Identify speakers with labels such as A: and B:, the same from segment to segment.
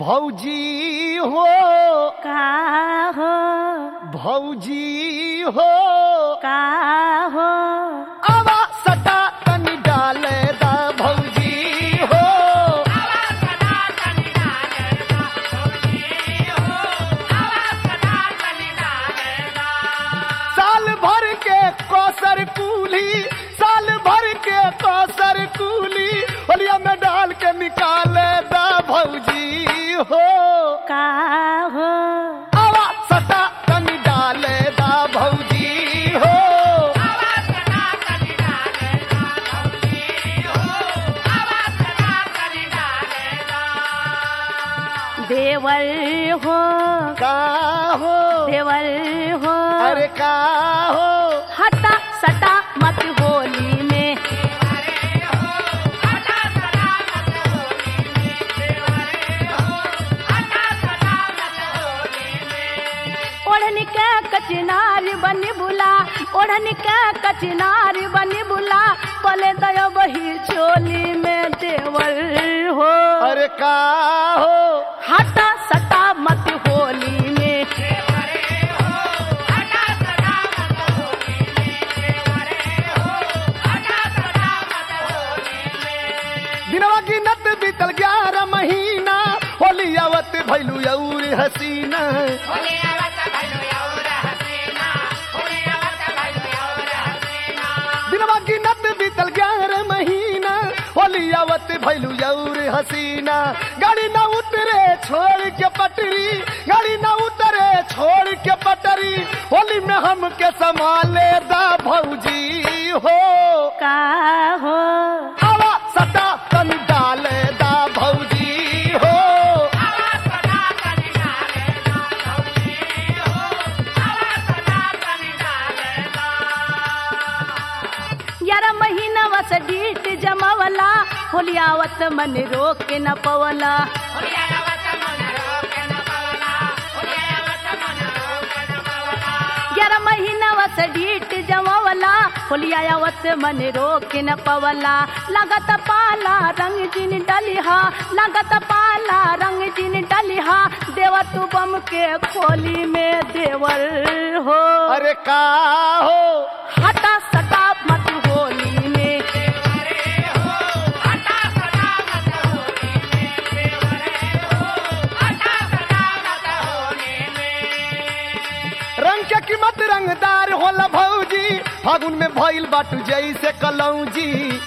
A: भौजी हो
B: का हो
A: भौजी हो
B: का हो
A: आवा सटा तनी डाले दा भौजी हो साल भर के कौसर कूली साल भर के कौसर कूली होलिया में डाल के निकाले दा भौजी हो
B: का हो
A: आवा सटा तनी डाले दा भौजी हो
B: देवर हो
A: का हो
B: देवर हो
A: अरे का हो
B: हटा सटा मत होली में ओढ़नी के कचनार बनी बुला ओढ़नी के कचनार बनी बुला पले दयो बही चोली में देवर हो
A: अरे का हो
B: हटा सटा मत होली में
A: दिनवा की नत बीतल ग्यारह महीना होली आवत भैलू और हसीना दिनवा की नत बीतल ग्यारह महीना होली आवत भैलू और हसीना गाड़ी ना उतरे छोड़ के पटरी गाड़ी ना उतरे छोड़ के पटरी होली में हम के संभाले दा भौजी हो
B: का हो
A: आवा सटा तन डाले दा भौजी हो
B: ग्यारह महीना वस डीट जमावला होलियावत मन रोक के न पवला ग्यारह महीना वस डीट जमावला होलियावत मन रोक के न पवला लगत पाला रंग जिन डलिहा लगत पाला रंग जिन डलिहा देवर तू बम के खोली में देवर हो
A: अरे का हो
B: हटा सटा मत होली में
A: रंग के कीमत रंगदार होला भौजी फागुन में भइल बाटू जैसे कलौजी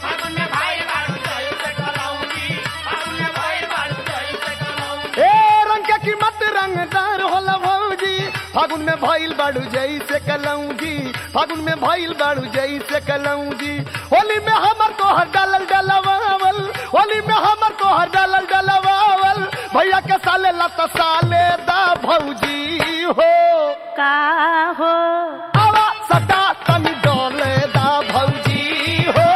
A: ए रंग के कीमत रंगदार होला भौजी फागुन में भइल बाड़ू जैसे कलौजी फागुन में भइल बाड़ू जैसे कलौजी होली में हमर तोहर डालल डलवावल होली में हमर तोहर डालल डलवावल भैया के साले लत साले दा भौजी हो
B: का हो
A: आवा सटा तनी डोले दा भौजी हो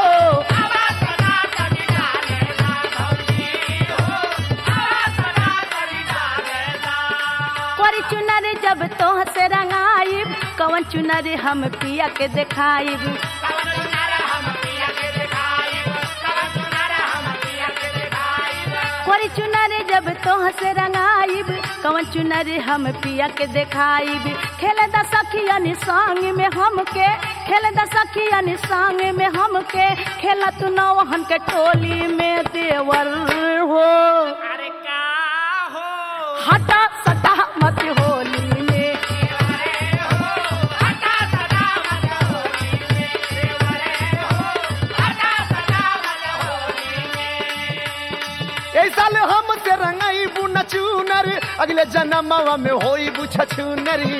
B: कोरी चुनर जब तोह से रंगाइब कवन चुनर हम पिया के देखाइब कोरी चुनर जब तोह से रंगाइब कवन चुनर हम पिया के देखाइब खेल द सखियन संग में हमके खेल द सखियन संग में हमके खेल तू नौहन के टोली में देवर हो
C: अरे का हो
B: हटा सटा मत होली में
A: ए साल हम से रंगाई बुन चूनर अगले जन्मवा में होई बुछ छूनरी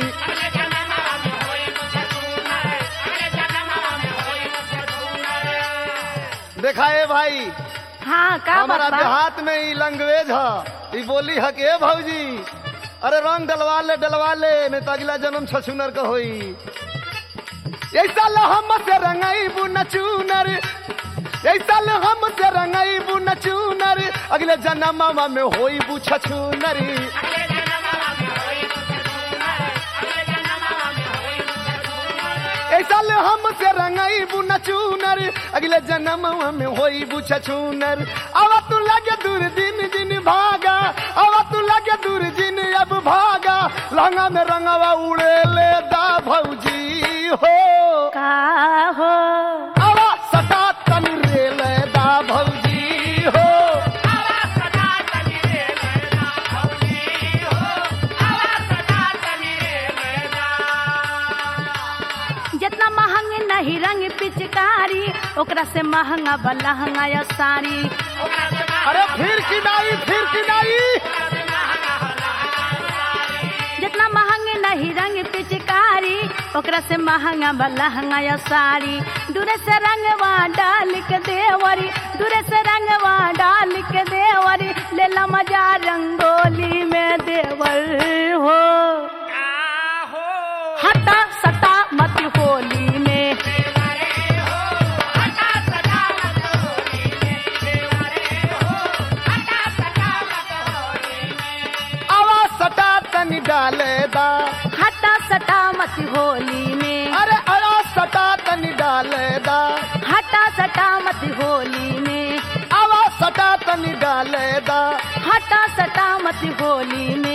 A: देखा ए भाई
B: हाँ का
A: हमारा
B: बात बा?
A: देहात में ई लैंग्वेज है ई बोली है के भौजी अरे रंग डलवा ले डलवा ले नहीं तो अगला जन्म छछूनर का होई ऐसा लो हम से रंगाई बुन चूनर ऐसा लो हम से रंगाई बुन चूनर अगले जन्मवा में होई बु छछूनरी ऐसा ले हम से रंगाई बुन चूनर अगले जन्म में होई बुछ छूनर अब तू लगे दूर दिन दिन भागा अब तू लगे लहंगा में रंगवा उड़े ले दा भौजी हो
B: का हो
A: आवा सटा तनी रे ले दा भौजी हो
B: जितना महंग नहीं रंग पिचकारी ओकरा से महंगा बलहंगा या साड़ी
A: अरे फिर किनाई फिर किनाई
B: जितना महंग नहीं रंग पिचकारी ओकरा से महंगा बलहंगा या साड़ी दूरे से रंगवा डाल के देवरी दूरे से रंगवा डाल के देवरी लेला मजा रंगोली में देवर हो हटा सटा मत होली में
A: आवा सटा तनी डाले दा
B: हटा सटा मत होली में
A: अरे आवा सटा तनी डाले दा
B: हटा सटा मत होली में
A: आवा सटा तनी डाले दा
B: हटा सटा मत होली में